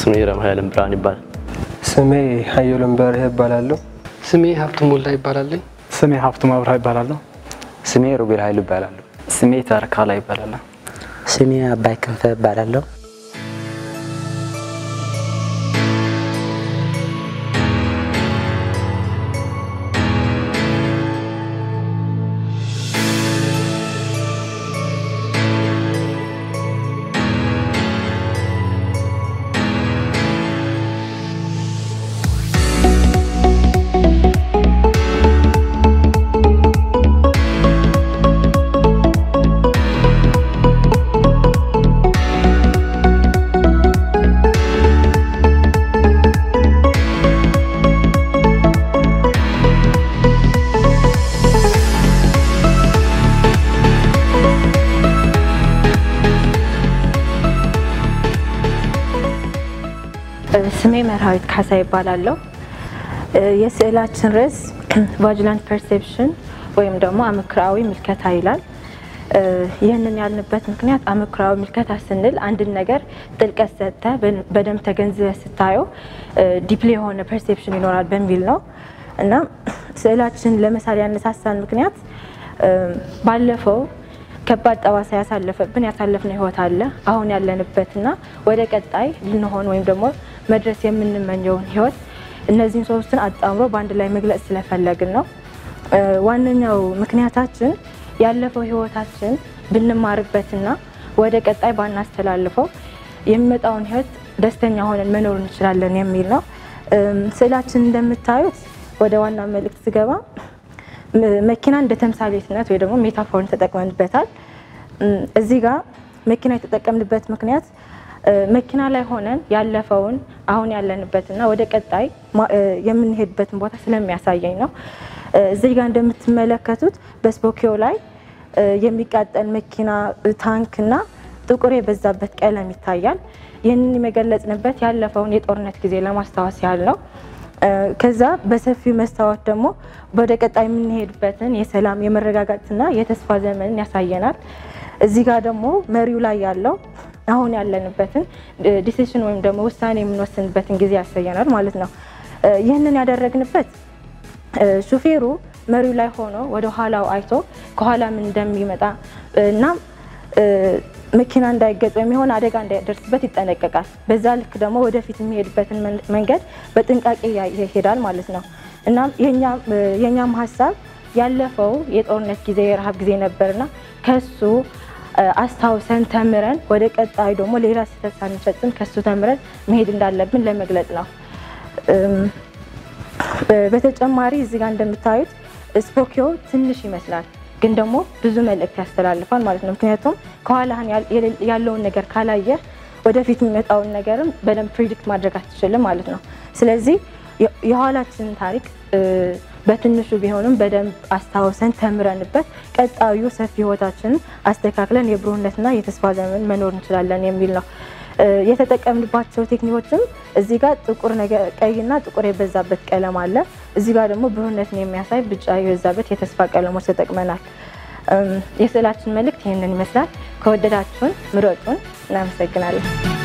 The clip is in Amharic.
ስሜ ረምሃይልን ብርሃን ይባላል። ስሜ ሀየሎም በርህ እባላለሁ። ስሜ ሀብቱ ሞላ ይባላለኝ። ስሜ ሀብቱ መብራ ይባላለሁ። ስሜ ሮቤል ኃይሉ ይባላለሁ። ስሜ ተርካላ ይባላለሁ። ስሜ አባይ ክንፈ እባላለሁ። ስሜ መርሃዊት ካሳ ይባላለሁ። የስዕላችን ርዕስ ቫጅላንት ፐርሴፕሽን ወይም ደግሞ አመክሮአዊ ምልከታ ይላል። ይህንን ያልንበት ምክንያት አመክሮአዊ ምልከታ ስንል አንድን ነገር ጥልቀት ሰጥተህ በደንብ ተገንዝበህ ስታየው ዲፕሊ የሆነ ፐርሴፕሽን ይኖራል በሚል ነው እና ስዕላችን ለመሳል ያነሳሳን ምክንያት ባለፈው ከባድ ጠባሳ ያሳለፈብን ያሳለፍነው ህይወት አለ። አሁን ያለንበትና ወደ ቀጣይ ልንሆን ወይም ደግሞ መድረስ የምንመኘውን ህይወት እነዚህን ሶስትን አጣምሮ በአንድ ላይ መግለጽ ስለፈለግን ነው። ዋነኛው ምክንያታችን ያለፈው ህይወታችን ብንማርበትና ወደ ቀጣይ ባናስተላልፈው የሚመጣውን ህይወት ደስተኛ ሆነን መኖር እንችላለን የሚል ነው። ስዕላችን እንደምታዩት ወደ ዋና መልእክት ስገባ መኪና እንደ ተምሳሌትነት ወይ ደግሞ ሜታፎርን ተጠቅመንበታል። እዚህ ጋር መኪና የተጠቀምንበት ምክንያት መኪና ላይ ሆነን ያለፈውን አሁን ያለንበትና ወደ ቀጣይ የምንሄድበትን ቦታ ስለሚያሳየኝ ነው። እዚህ ጋር እንደምትመለከቱት በስፖኪዮ ላይ የሚቃጠል መኪና፣ ታንክና ጥቁር የበዛበት ቀለም ይታያል። ይህንን የመገለጽንበት ያለፈውን የጦርነት ጊዜ ለማስታወስ ያህል ነው። ከዛ በሰፊው መስታወት ደግሞ ወደ ቀጣይ የምንሄድበትን የሰላም የመረጋጋትና የተስፋ ዘመንን ያሳየናል። እዚህ ጋር ደግሞ መሪው ላይ ያለው አሁን ያለንበትን ዲሲሽን ወይም ደግሞ ውሳኔ የምንወስንበትን ጊዜ ያሳየናል ማለት ነው። ይህንን ያደረግንበት ሹፌሩ መሪው ላይ ሆኖ ወደ ኋላው አይቶ ከኋላ ምን እንደሚመጣ እና መኪና እንዳይገጭ ወይም የሆነ አደጋ እንዳይደርስበት ይጠነቀቃል። በዛ ልክ ደግሞ ወደፊት የሚሄድበትን መንገድ በጥንቃቄ ይሄዳል ማለት ነው። እናም የእኛም ሀሳብ ያለፈው የጦርነት ጊዜ የረሃብ ጊዜ ነበርና ከሱ አስታውሰን ተምረን ወደ ቀጣዩ ደግሞ ሌላ ስህተት ሳንፈጽም ከሱ ተምረን መሄድ እንዳለብን ለመግለጽ ነው። በተጨማሪ እዚህ ጋር እንደምታዩት ስፖኪዮ ትንሽ ይመስላል ግን ደግሞ ብዙ መልእክት ያስተላልፋል ማለት ነው። ምክንያቱም ከኋላህን ያለውን ነገር ካላየህ ወደፊት የሚመጣውን ነገርም በደንብ ፕሪዲክት ማድረግ አትችልም ማለት ነው። ስለዚህ የኋላችንን ታሪክ በትንሹ ቢሆንም በደንብ አስታውሰን ተምረንበት ቀጣዩ ሰፊ ህይወታችንን አስተካክለን የብሩህነትና የተስፋ ዘመን መኖር እንችላለን የሚል ነው። የተጠቀምንባቸው ቴክኒኮችም እዚህ ጋር ጥቁር ነገር ቀይና ጥቁር የበዛበት ቀለም አለ። እዚህ ጋር ደግሞ ብሩህነትን የሚያሳይ ቢጫ የበዛበት የተስፋ ቀለሞች ተጠቅመናል። የስዕላችን መልእክት ይህንን ይመስላል። ከወደዳችሁን ምረጡን። እናመሰግናለን።